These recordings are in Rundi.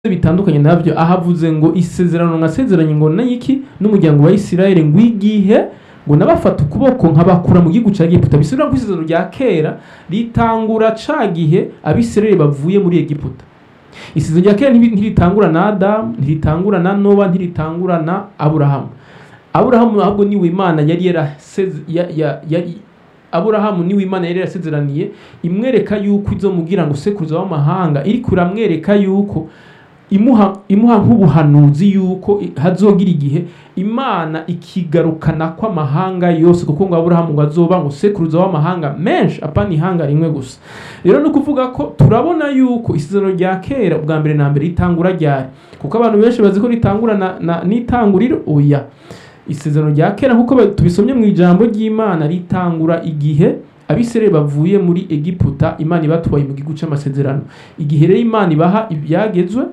bitandukanye nabyo ahavuze ngo isezerano nkasezeranye ngo n'iki n'umuryango wa Isirayeli ngo igihe ngo nabafata ukuboko nkabakura mu gihugu cya Egiputa bisubira ku isezerano rya kera ritangura ca gihe abisirayeli bavuye muri Egiputa isezerano rya kera ntibi- ntiritangura na Adamu ntiritangura na Nowa ntiritangura na Aburahamu Aburahamu ahubwo niwe Imana yari yaraseze ya, ya, yari Aburahamu niwe Imana yari yarasezeraniye imwereka yuko izomugira ngo sekuruza w'amahanga iriko iramwereka yuko imuha imuha nk'ubuhanuzi yuko i- hazogira igihe imana ikigarukana kw'amahanga yose kuko ngo aburahamu ngo azoba ngo sekuruza w'amahanga menshi apana ihanga rimwe gusa rero ni ukuvuga ko turabona yuko isezerano rya kera ubwa mbere na mbere ritangura ryari kuko abantu benshi bazi ko ritangura na, na, n'itanguriro oya isezerano rya kera nk'uko ba- tubisomye mu ijambo ry'imana ritangura igihe abisirayeli bavuye muri egiputa imana ibatwaye mu gihugu cy'amasezerano igihe rero imana ibaha ibyagezwe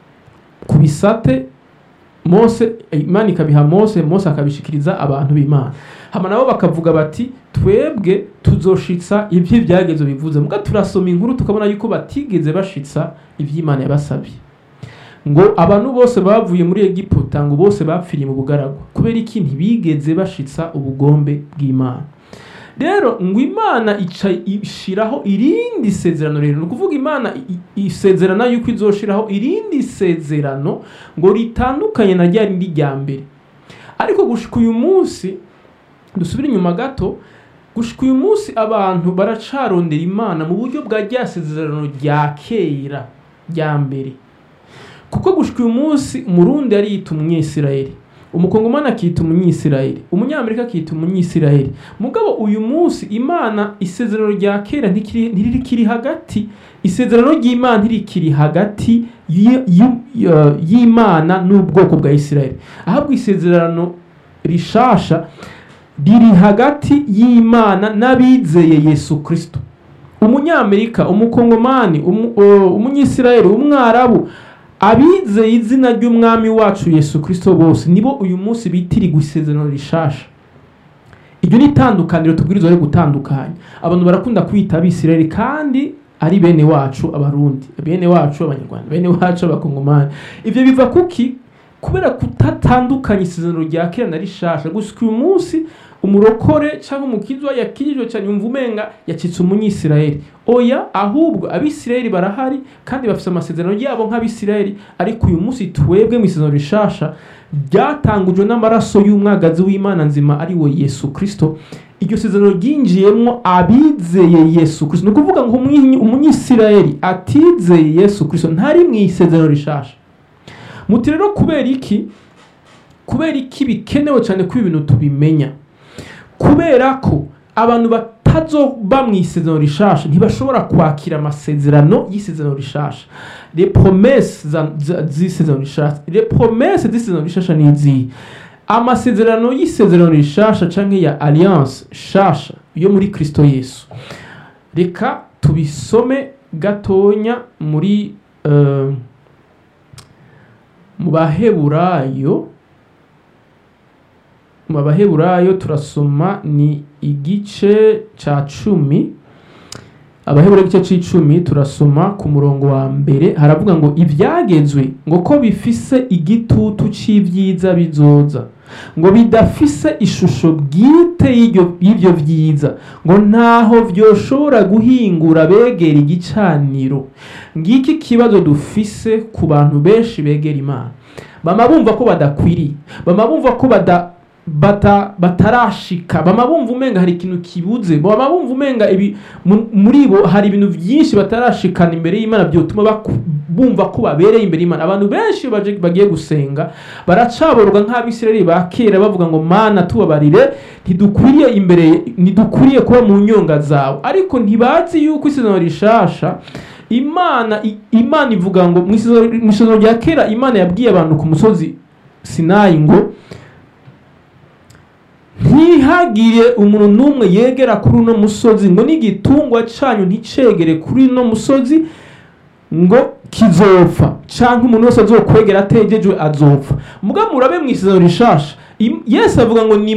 ku bisate mose imana ikabiha mose mose akabishikiriza abantu b'imana hama nabo bakavuga bati twebwe tuzoshitsa ibyo ibyagezo bivuze muga turasoma inkuru tukabona yuko batigeze bashitsa iby'imana yabasabye ngo abantu bose bavuye muri egiputa ngo bose bapfiriye mu bugaragwa kubera iki ntibigeze bashitsa ubugombe bw'imana rero ngo imana ica ishiraho irindi sezerano rero ni ukuvuga imana i- i- isezerana yuko izoshiraho irindi sezerano ngo ritandukanye na rya rindi rya mbere ariko gushika uyu munsi dusubire inyuma gato gushika uyu munsi abantu baracarondera imana mu buryo bwa rya sezerano rya kera rya mbere kuko gushika uyu munsi umurundi ariyita umunyesirayeli umukongomani akita umunyisirayeli umunyamerika akita umunyisirayeli mugabo uyu munsi imana isezerano rya kera ntikiri- ntirikiri hagati isezerano ry'imana ntirikiri hagati y- y- y- y'imana n'ubwoko bwa isirayeli ahabwa isezerano rishasha riri hagati y'imana n'abizeye yesu kristo umunyamerika umukongomani umu- o- umunyisirayeli umwarabu abizeye izina ry'umwami wacu yesu kristo bose nibo uyu munsi bitirirwa isezerano rishasha iryo ni itandukaniro tubwirizwa ryo gutandukanya abantu barakunda kwita abisirayeli kandi ari bene wacu abarundi bene wacu abanyarwanda bene wacu abakongomani ibyo biva kuki kubera kutatandukanya isezerano rya kera na rishasha gusa uyu munsi umurokore cyangwa umukizwa yakirijwe cyane yumva umenga yacitse umunyisirayeli oya ahubwo abisirayeli barahari kandi bafite amasezerano yabo nk'abisirayeli ariko uyu munsi twebwe mu isezerano rishasha ryatangujwe n'amaraso y'umwagazi w'imana nzima ari we yesu kristo iryo sezerano ryinjiyemo abizeye yesu kristo ni ukuvuga ngo umwi- umunyisirayeli atizeye yesu kristo ntari mu isezerano rishasha muti rero kubera iki kubera iki bikenewe cyane ko ibintu tubimenya kubera ko abantu batazoba mu isezerano rishasha ntibashobora kwakira amasezerano y'isezerano rishasha les promesses za- za- z'isezerano rishasha les promesses z'isezerano rishasha ni izihe amasezerano y'isezerano rishasha canke ya alliance shasha yo muri kristo yesu reka tubisome gatonya muri eh, mu baheburayo mu baheburayo turasoma ni igice ca cumi abaheburayo igice c'icumi turasoma ku murongo wa mbere haravuga ngo ivyagezwe ngo ko bifise igitutu c'ivyiza bizoza ngo bidafise ishusho bwite y'iryo- y'ivyo vyiza ngo ntaho vyoshobora guhingura begera igicaniro ngiki kibazo dufise ku bantu benshi begera imana bama bumva ko badakwiriye bama bumva ko bada bata batarashika bama bumva umenga hari ikintu kibuze bama bumva umenga ibi mu- muri bo hari ibintu byinshi batarashikana imbere y'imana byotuma baku- bumva ko babereye imbere y'imana abantu benshi baje bagiye gusenga baracaborwa nk'abisirayeli ba kera bavuga ngo mana tubabarire ntidukwiriye imbere ntidukwiriye kuba mu nyonga zawe ariko ntibazi yuko isezerano rishasha imana i- imana ivuga ngo mu isezerano mu isezerano rya kera imana yabwiye abantu ku musozi sinayi ngo ntihagire umuntu n'umwe yegera kuri uno musozi ngo n'igitungwa cyanyu nticegere kuri uno musozi ngo kizopfa cyangwa umuntu wese azokwegera ategejwe azopfa muga murabe mu isezerano rishasha Im- yesu avuga ngo ni